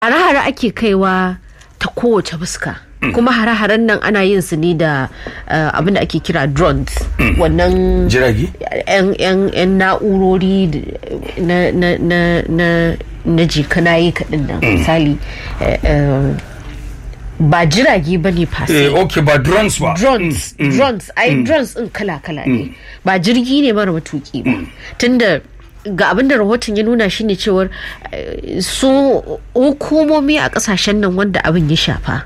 hare-hare ake kaiwa ta kowace fuska kuma hare-haren nan ana yin su ne da uh, abin da ake kira drones wannan jirage yan yan yan na'urori d- na na na na na jikanayi kaɗin nan misali eh, eh, ba jirage ba ne fasi eh okay ba drones ba drones drones ai drones din kala-kala ne ba jirgi ne mara matuki ba tunda ga abin da rahoton ya nuna shine cewar eh, su hukumomi a kasashen nan wanda abin ya shafa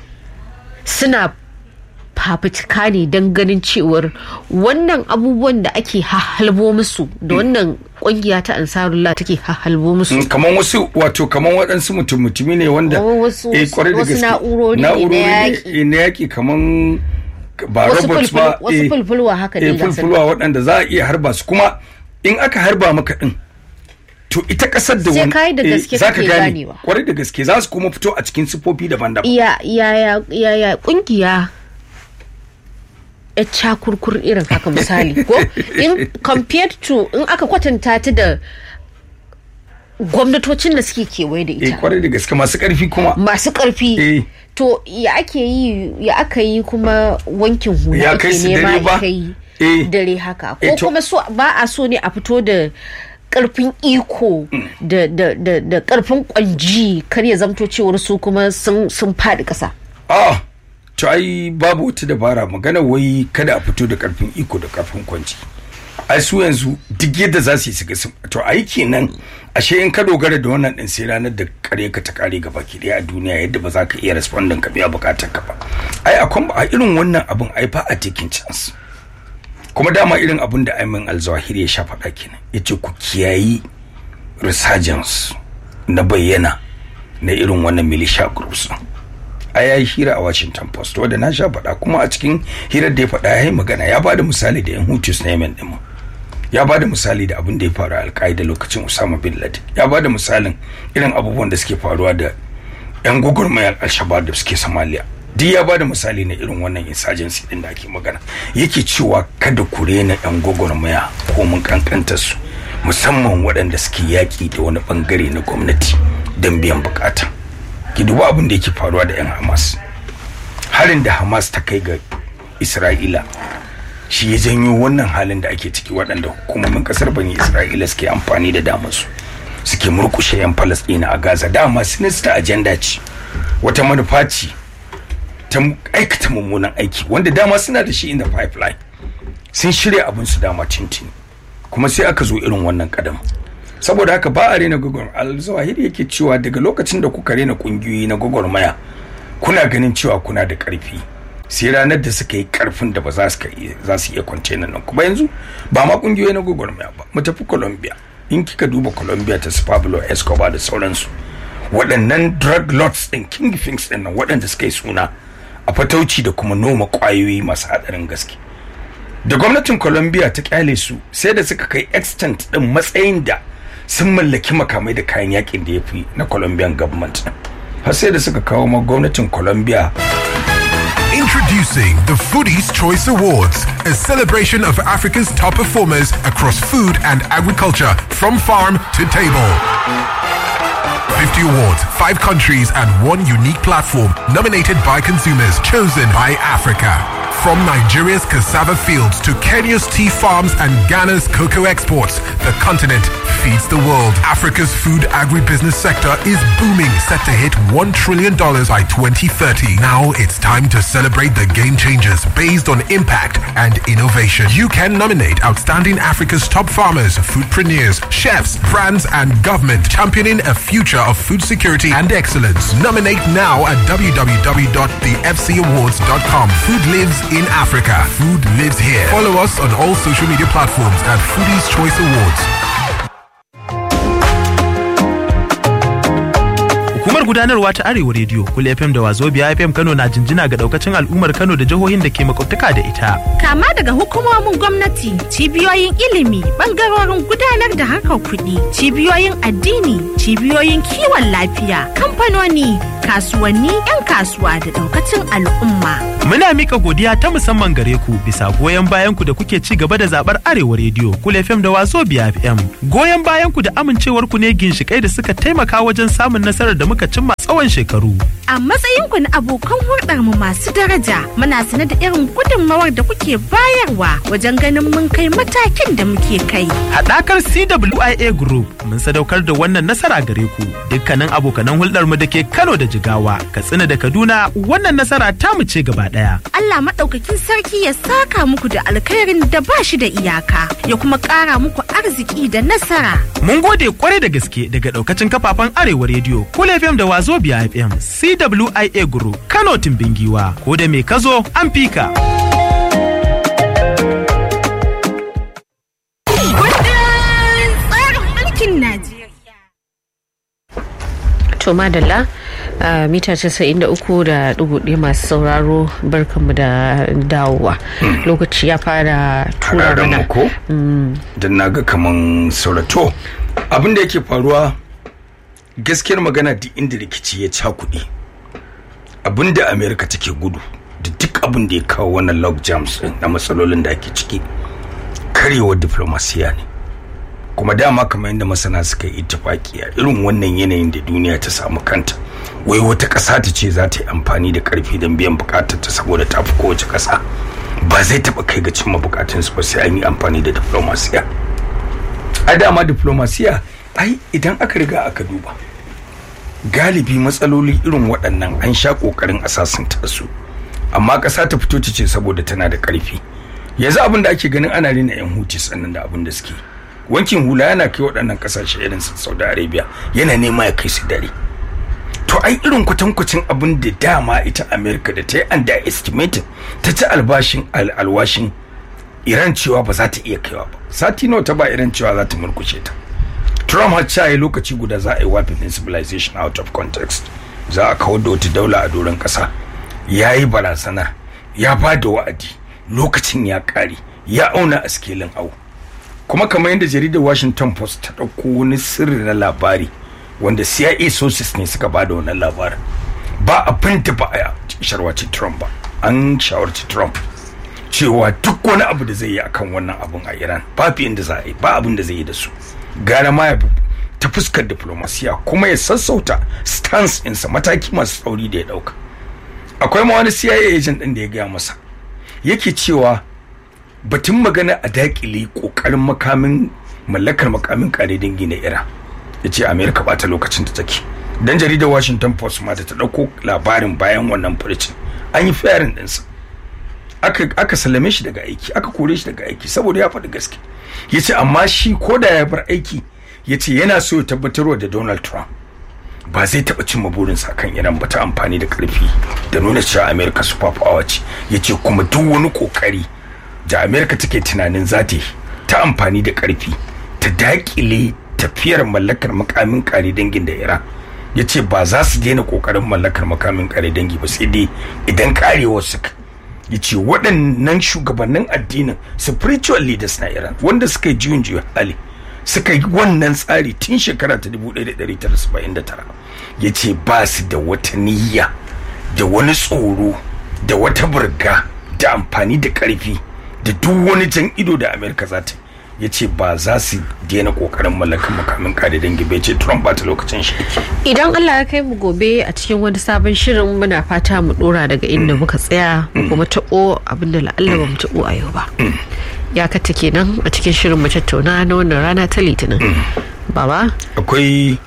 suna fafutuka ne don ganin cewar wannan abubuwan da ake hahalbo musu da wannan kungiya ta ansarullah take hahalbo musu Mm, kamar wasu wato kamar waɗansu mutum mutumi ne wanda Kamar wasu- eh, kwarai da wasu gaske. na'urori ne na Na'urori yaƙi. eh, na yaƙi kamar ba Wasu robots ba fulfulu- wasu eh, fulfulwa haka ne eh, ga su. fulfulwa waɗanda za a iya harba su kuma in aka harba maka ɗin to ita ƙasar da Sai wani ka yi da eh, gaske za ka kake gane ganewa. kwarai da gaske za su kuma fito a cikin siffofi daban-daban iya iya iya iya kungiya ya cakurkur irin haka misali ko in compared to in aka kwatanta ta da gwamnatocin da suke kewaye da eh ita kwarai da gaske masu ƙarfi kuma masu karfi Eh. to ya ake yi ya aka yi kuma wankin hula Ya ake kai su nema dare ba? ya kai Eh. dare haka Eh, ko to- kuma so ba a so ne a fito da karfin iko da da da da karfin kwanji kar ya zamto cewar su kuma sun sun faɗi ƙasa a to ai babu wata dabara magana wai kada a fito da karfin iko da karfin kwanci ai su yanzu duk yadda za su yi su ga sun to ai kenan ashe in ka dogara da wannan din sai ranar da kare ka ta kare gaba ki daya a duniya yadda ba za ka iya responding ka biya bukatar ka ba ai akwai a irin wannan abun ai fa a taking chance kuma dama irin abun da Ayman Al-Zawahiri ya sha faɗa kenan yace ku kiyayi resurgence na bayyana na irin wannan militia groups din a ya yi hira a washington post wadda na sha faɗa kuma a cikin hirar da ya faɗa ya yi magana ya ba da misali da yan hutus na yemen ɗin ya ba da misali da abin da ya faru a alƙa'ida lokacin usama bin laden ya ba da misalin irin abubuwan da suke faruwa da yan gwagwarmayar al-shabab da suke somalia duk ya ba da misali na irin wannan insurgency din da ake magana yake cewa kada ku rena yan gwagwarmaya ko mun kankantar su musamman waɗanda suke yaƙi da wani bangare na gwamnati don biyan bukata ki duba abin da yake faruwa da 'yan hamas harin da hamas ta kai ga isra'ila shi ya janyo wannan halin da ake ciki waɗanda hukumomin ƙasar bani isra'ila suke amfani da damarsu suke murkushe 'yan falasɗina a gaza dama sinista ajanda ce wata manufa ce ta aikata mummunan aiki wanda dama suna da shi in the pipeline sun shirya abin su dama tintini kuma sai aka zo irin wannan kadam saboda haka ba a rena gwagwarmaya al-zawahiri yake cewa daga lokacin da kuka rena kungiyoyi na gwagwarmaya kuna ganin cewa kuna da karfi sai ranar da suka yi karfin da ba za su za su iya kwance nan kuma yanzu ba ma kungiyoyi na gwagwarmaya ba mu tafi Colombia in kika duba Colombia ta Pablo Escobar da sauransu waɗannan drug lords ɗin kingpins ɗin nan waɗanda suka yi suna a fatauci da kuma noma ƙwayoyi masu haɗarin gaske da gwamnatin Colombia ta kyale su sai da suka kai extent ɗin matsayin da sun mallaki makamai da kayan yakin da ya fi na Colombian government har sai da suka kawo ma gwamnatin Colombia Introducing the Foodies Choice Awards, a celebration of Africa's top performers across food and agriculture, from farm to table. 50 awards, 5 countries, and one unique platform nominated by consumers, chosen by Africa. From Nigeria's cassava fields to Kenya's tea farms and Ghana's cocoa exports, the continent feeds the world. Africa's food agribusiness sector is booming, set to hit $1 trillion by 2030. Now it's time to celebrate the game changers based on impact and innovation. You can nominate outstanding Africa's top farmers, foodpreneurs, chefs, brands, and government championing a future of food security and excellence. Nominate now at www.thefcawards.com. Food lives in Africa. Food lives here. Follow us on all social media platforms at Foodies Choice Awards. Hukumar gudanarwa ta Arewa Radio, Kul FM da Wazobia FM Kano na jinjina ga daukacin al'ummar Kano da jihohin da ke makwabtaka da ita. Kama daga hukumomin gwamnati, cibiyoyin ilimi, bangarorin gudanar da harkar kuɗi, cibiyoyin addini, cibiyoyin kiwon lafiya, kamfanoni, kasuwanni 'yan kasuwa da daukacin al'umma. Muna mika godiya ta musamman gare ku bisa goyon bayan ku da kuke ci gaba da zabar Arewa Radio, Kul FM da Waso Biya FM. Goyon bayan ku da amincewar ku ne ginshikai da suka taimaka wajen samun nasarar da muka cimma tsawon shekaru. A matsayinku na abokan hulɗar mu masu daraja, muna sane da irin gudunmawar da kuke bayarwa wajen ganin mun kai matakin da muke kai. Haɗakar CWIA Group mun sadaukar da wannan nasara gare ku. Dukkanin abokanan hulɗar mu da ke Kano da Jigawa, Katsina da Kaduna, wannan nasara ta mu ce gaba ɗaya. Allah maɗaukakin sarki ya saka muku da alkhairin da ba shi da iyaka, ya kuma ƙara muku arziki da nasara. Mun gode kwarai da gaske daga ɗaukacin kafafen Arewa Radio, Kul FM da Wazobia FM, CWIA Group, Kano Timbingiwa, ko da me kazo an fika. Kundin tsarin mulkin Najeriya. to madalla a mita 93 da ɗigo masu sauraro barkanmu da dawowa lokaci ya fara tura Hararen mana mu ko don na ga kaman saurato abin da yake faruwa gaskiyar magana duk inda rikici ya cakuɗe abin da amerika take gudu da duk abin da ya kawo wannan log jams din na matsalolin da ake ciki karewar diplomasiya ne kuma dama kamar yadda masana suka yi ittifaki a irin wannan yanayin da duniya ta samu kanta wai wata ƙasa ta ce za ta yi amfani da ƙarfi don biyan buƙatar ta saboda ta fi kowace ƙasa ba zai taɓa kai ga cimma buƙatunsu ba sai an yi amfani da diplomasiya a dama diplomasiya ai idan aka riga aka duba galibi matsaloli irin waɗannan an sha ƙoƙarin asasanta su amma ƙasa ta fito ta ce saboda tana da ƙarfi yanzu abin da ake ganin ana rena yan huti sannan da abin da suke wankin hula yana kai waɗannan ƙasashe irin su saudi arabia yana nema ya kai su dare to ai irin kwatankwacin abin da dama ita america da ta yi underestimating ta ci albashin alwashin iran cewa ba za ta iya kaiwa ba sati nawa ta ba iran cewa za ta murkushe ta trump har caye lokaci guda za a yi wafin civilization out of context za a kawar da wata daula a doron ƙasa ya yi barazana ya ba da wa'adi lokacin ya ƙare ya auna a skelin au kuma kamar yadda jaridar washington post ta ɗauko wani sirri na labari wanda cia sources ne suka ba da wannan labarin ba abin da ba a sharwaci trump ba an shawarci trump cewa duk wani abu da zai yi akan wannan abun a iran babu inda za a yi ba abin da zai yi da su gara ma ya ta fuskar diplomasiya kuma ya sassauta stance ɗinsa mataki masu tsauri da ya ɗauka akwai ma wani cia agent ɗin da ya gaya masa yake cewa batun magana a dakile kokarin makamin mallakar makamin kare dangi na iran ya ce amerika ba ta lokacin da take dan jaridar washington post ma da ta ɗauko labarin bayan wannan furcin an yi fiyarin ɗinsa aka, aka sallame shi daga aiki aka kore shi daga aiki saboda ya faɗi gaske ya ce amma shi ko da ya bar aiki ya ce yana so ya tabbatarwa da donald trump ba zai taɓa cimma burinsa kan iran ba ta amfani da ƙarfi da nuna cewa amerika super power ce ya ce kuma duk wani ƙoƙari da amerika take tunanin za ta yi ta amfani da ƙarfi ta daƙile tafiyar mallakar makamin ƙare dangin da iran ya ce ba za su daina ƙoƙarin mallakar makamin ƙare dangi ba sai dai idan ƙarewar suka ya ce waɗannan shugabannin addinin spiritual leaders na iran wanda suka yi juyin juya hali suka yi wannan tsari tun shekara ta 1979 ya ce ba su da wata niyya da wani tsoro da wata burga da amfani da ƙarfi da duk wani jan ido da amerika za ta ya ce ba za su daina kokarin mallakan makamin kare dangi bai ce trump ba ta lokacin shi idan allah ya kai mu gobe a cikin wani sabon shirin muna fata mu dora daga inda muka tsaya mu kuma taɓo abinda la'alla ba mu taɓo a yau ba ya kata kenan a cikin shirin mu tattauna na wannan rana ta litinin baba akwai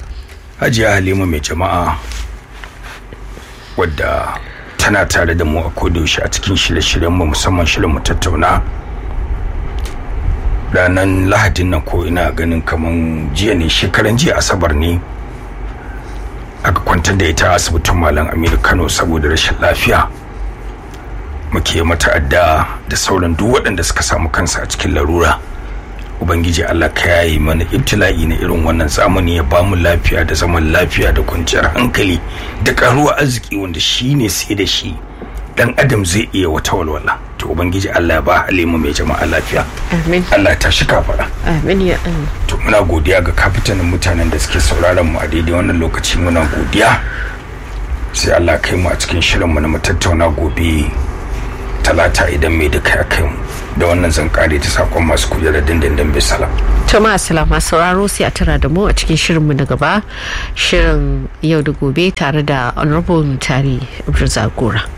hajiya halima mai jama'a wadda tana tare da mu a kodayaushe a cikin shirye-shiryen mu musamman shirin mu tattauna ranar lahadin nan ko ina ganin kaman jiya ne shekaran jiya asabar ne aka kwantar da ita asibitin malam aminu kano saboda rashin lafiya muke mata adda da sauran duk waɗanda suka samu kansa a cikin larura ubangiji allah ka yayi mana ibtila'i na irin wannan zamani ya ba mu lafiya da zaman lafiya da kwanciyar hankali da karuwa arziki wanda shi ne sai da shi dan adam zai iya wata walwala to ubangiji allah ya ba halima mai jama'a lafiya amin allah ta shi kafara amin ya Allah. to muna godiya ga kafitanin mutanen da suke sauraron mu a daidai wannan lokaci muna godiya sai Allah kai mu a cikin shirinmu na mu tattauna gobe talata idan mai duka ya kai mu da wannan zan kare ta sakon masu kujerar dindindin bisalam to ma salama sauraro sai a tara da mu a cikin shirinmu na gaba shirin yau da gobe tare da honorable mutari Abdul Zagora.